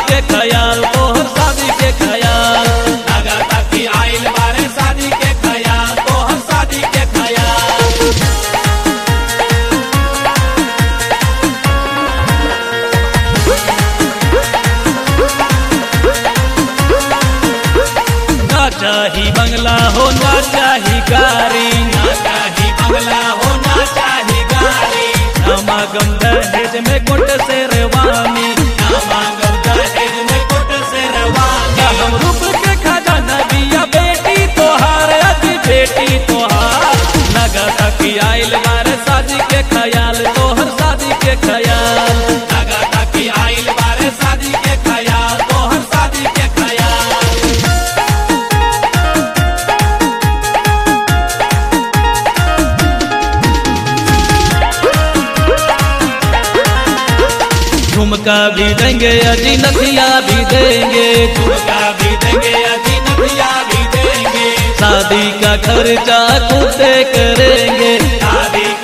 के ख्याल तोहर शादी के ख्याल लगाता कि आइल बारे शादी के ख्याल तोहर शादी के ख्याल ना चाही बंगला हो ना चाही गाड़ी ना चाही बंगला हो ना चाही गाड़ी समागम दहेज में गुट से रेवानी ना मांगब दहेज में कोट से ना रवानी हम रूप के खजाना बिया बेटी तोहार अति बेटी तोहार नगा की आइल बारे शादी के ख्याल तोहर शादी के ख्याल लगाता कि आइल बारे शादी के ख्याल तोहर शादी के ख्याल झुमका भी देंगे अजी नथिया भी देंगे झुमका भी देंगे अजी नथिया भी देंगे शादी का खर्चा खुद से करेंगे शादी